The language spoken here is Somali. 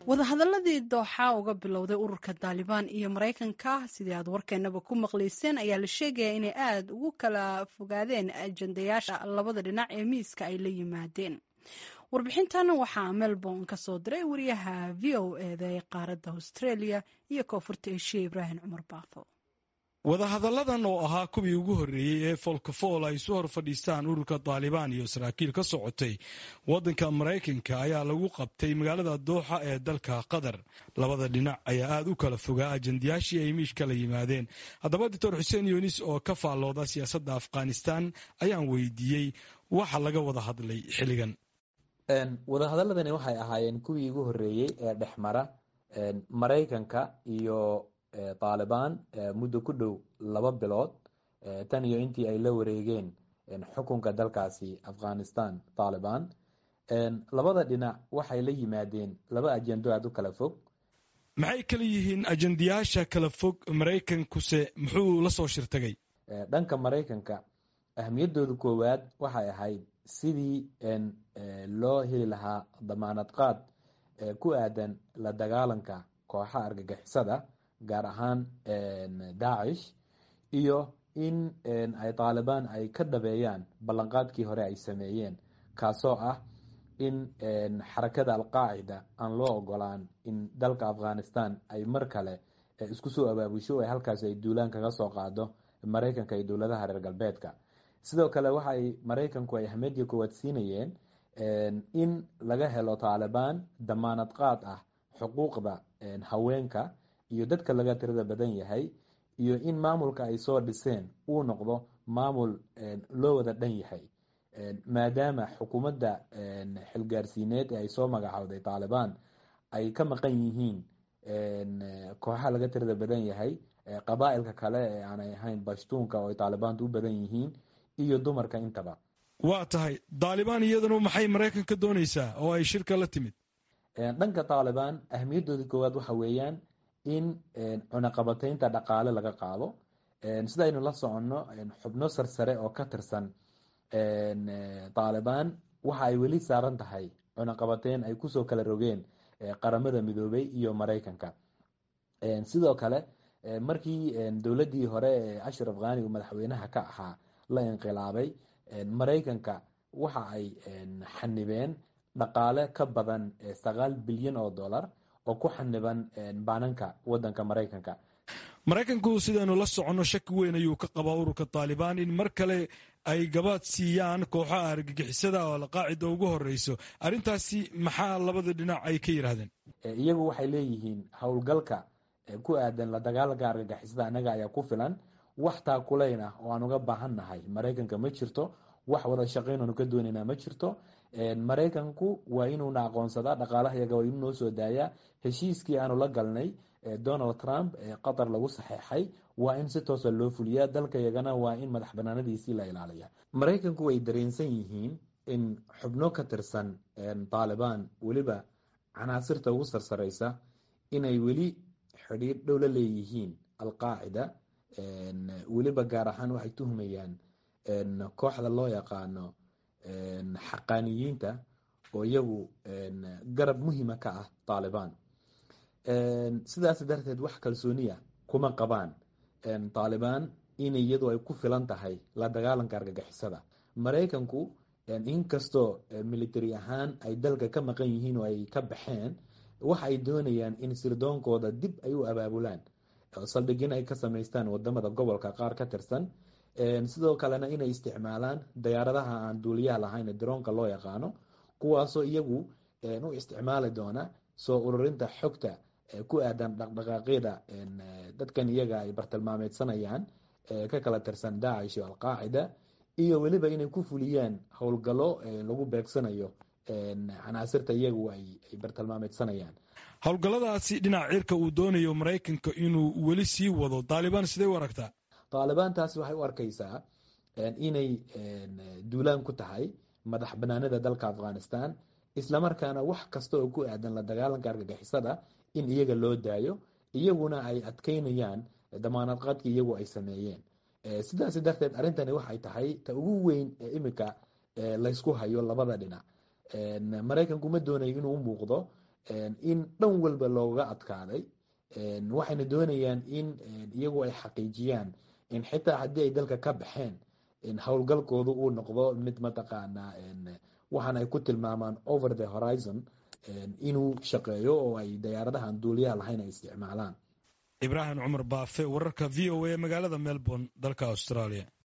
wadahadaladii dooxa uga bilowday ururka daalibaan iyo maraykanka sidii aad warkeenaba ku maqlayseen ayaa la sheegaya inay aada ugu kala fogaadeen ajandayaasha labada dhinac ee miiska ay la yimaadeen warbixintan waxaa melbourne ka soo diray wariyaha v o eda ee qaaradda australia iyo koonfurta eshiya ibraahim cumar baafo wadahadalladan oo ahaa kuwii ugu horreeyey ee foolkafool ay isu hor fadhiistaan ururka daalibaan iyo saraakiil ka socotay waddanka maraykanka ayaa lagu qabtay magaalada dooxa ee dalka qatar labada dhinac ayaa aada u kala fogaa ajandayaashii ay miishka la yimaadeen haddaba doctor xuseen yunis oo ka faallooda siyaasadda afghanistan ayaan weydiiyey waxa laga wada hadlay xilligan wadahadaladani waxay ahaayeen kuwii ugu horreeyey ee dhexmara maraykanka iyo taalibaan muddo ku dhow laba bilood tan iyo intii ay la wareegeen xukunka dalkaasi afghanistan taalibaan labada dhinac waxay la yimaadeen laba ajendo aada u kala fog maxay kala yihiin ajendayaasha kala fog maraykankuse muxuu la soo shirtagay dhanka maraykanka ahmiyadooda koowaad waxay ahayd sidii loo heli lahaa damaanad qaad ku aadan la dagaalanka kooxa argagixisada gaar ahaan daacish iyo in ay taalibaan ay ka dhabeeyaan ballanqaadkii hore ay sameeyeen kaasoo ah in xarakada alqaacida aan loo ogolaan in dalka afghanistan ay mar kale isku soo abaabusho ee halkaas ay duulaan kaga soo qaado maraykanka iyo dowladaha reer galbeedka sidoo kale waxay maraykanku ay ahmiyadii koowaad siinayeen in laga helo taalibaan damaanad qaad ah xuquuqda haweenka iyo dadka laga tirada badan yahay iyo in maamulka ay soo dhiseen uu noqdo maamul loo wada dhan yahay maadaama xukuumadda xilgaarsiineed ee ay soo magacowday taalibaan ay ka maqan yihiin kooxaha laga tirada badan yahay qabaa'ilka kale ee aanay ahayn bashtuunka oo ay taalibaantu u badan yihiin iyo dumarka intaba waa tahay taalibaan iyaduna maxay maraykanka dooneysaa oo ay shirka la timid dhanka taalibaan ahmiyadooda koowaad waxa weeyaan in cunaqabateynta dhaqaale laga qaado sidaynu la soconno xubno sarsare oo ka tirsan taalibaan waxa ay weli saaran tahay cunaqabateyn ay kusoo kala rogeen qaramada midoobay iyo maraykanka sidoo kale markii dowladdii hore ee ashraf khani uu madaxweynaha ka ahaa la inqilaabay maraykanka waxa ay xanibeen dhaqaale ka badan sagaal bilyan oo dollar oo ku xaniban baananka wadanka maraykanka maraykanku sidaynu la soconno shaki weyn ayuu ka qabaa ururka taalibaan in mar kale ay gabaad siiyaan kooxaha argagixisada oo alqaacida ugu horeyso arrintaasi maxaa labada dhinac ay ka yidhaahdeen iyagu waxay leeyihiin howlgalka ku aadan la dagaalanka argagixisada annaga ayaa ku filan wax taakulayn ah oo aan uga baahan nahay maraykanka ma jirto wax wada shaqayn aanu ka doonaynaa ma jirto maraykanku waa inuuna aqoonsadaa dhaqaalaha yaga waa inuu noo soo daayaa heshiiskii aanu la galnay donald trump ee qatar lagu saxeexay waa in si toosa loo fuliyaa dalka yagana waa in madax banaanadiisii la ilaaliya maraykanku way dareensan yihiin in xubno ka tirsan taalibaan weliba canaasirta ugu sarsareysa inay weli xidhiir dhow la leeyihiin alqaacida weliba gaar ahaan waxay tuhmayaan kooxda loo yaqaano xaqaaniyiinta oo iyagu garab muhima ka ah taalibaan sidaas darteed wax kalsooniya kuma qabaan taalibaan in iyadu ay ku filan tahay la dagaalanka argagixisada maraykanku inkastoo military ahaan ay dalka ka maqan yihiin oo ay ka baxeen waxa ay doonayaan in sirdoonkooda dib ay u abaabulaan saldhigin ay ka samaystaan wadamada gobolka qaar ka tirsan sidoo kalena inay isticmaalaan dayaaradaha aan duuliyaha lahayn ee daroonka loo yaqaano kuwaasoo iyagu u isticmaali doona soo ururinta xogta ku aadan dhaqdhaqaaqyada dadkan iyaga ay bartilmaameedsanayaan ka kala tirsan daacish iyo alqaacida iyo weliba inay ku fuliyaan howlgallo lagu beegsanayo canaasirta iyagu ay bartilmaameedsanayaan howlgalladaasi dhinaca cirka uu doonayo maraykanka inuu weli sii wado taalibaan sidee u aragtaa taalibaantaasi waxay u arkaysaa inay duulaan ku tahay madax banaanida dalka afghanistan islamarkaana wax kasta oo ku aadan la dagaalanka argagixisada in iyaga loo daayo iyaguna ay adkeynayaan damaanad qaadkii iyagu ay sameeyeen sidaas darteed arrintani waxay tahay ta ugu weyn ee imika laysku hayo labada dhinac maraykanku ma doonayo inuu u muuqdo in dhan walba looga adkaaday waxayna doonayaan in iyagu ay xaqiijiyaan in xitaa haddii ay dalka ka baxeen howlgalkoodu uu noqdo mid mataqaanaa waxaan ay ku tilmaamaan over the horizon inuu shaqeeyo oo ay dayaaradahan duuliyaha lahayn ay isticmaalaan ibraahim cumar baafe wararka v o a magaalada melbourne dalka australia